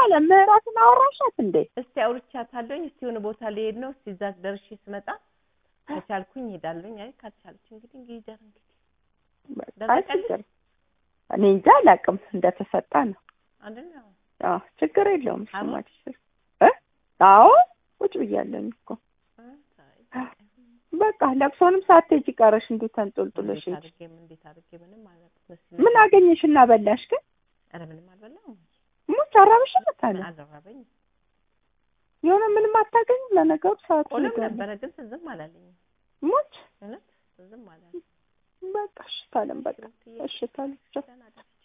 አለም ምህረትን አወራሻት እንዴ? እስቲ አውርቻታለሁኝ። እስቲ የሆነ ቦታ ልሄድ ነው። እስቲ እዛ ደርሼ ስመጣ ከቻልኩኝ እሄዳለሁኝ። አይ ካልቻለች እንግዲህ እንግዲህ ይደር እንግዲህ በቃ አይ ችግር እኔ እንጃ አላውቅም እንደተሰጣ ነው። አንደኛ አዎ ችግር የለውም። እሱማ አሞት? ችግር እ አዎ ቁጭ ብያለሁኝ እኮ በቃ ለቅሶንም ሳትሄጂ ቀረሽ እንዲሁ ተንጦልጥሎሽ እንዴት ሂጂ። አድርጌ ምን እንዴት አድርጌ ምንም አላውቅም። ምን አገኘሽና በላሽ ግን? ኧረ ምንም አልበላሁም። ሙች አራብሽም ታለ አልራበኝም። የሆነ ምንም አታገኝም። ለነገሩ ሰዓቱ ቆሎም ይገርም። ነበረ ግን ትዝም አላለኝም። ሙች እውነት ትዝም አላለኝም። በቃ እሺ ታለም በቃ እሺ ታለም ቻው። ደህና ደር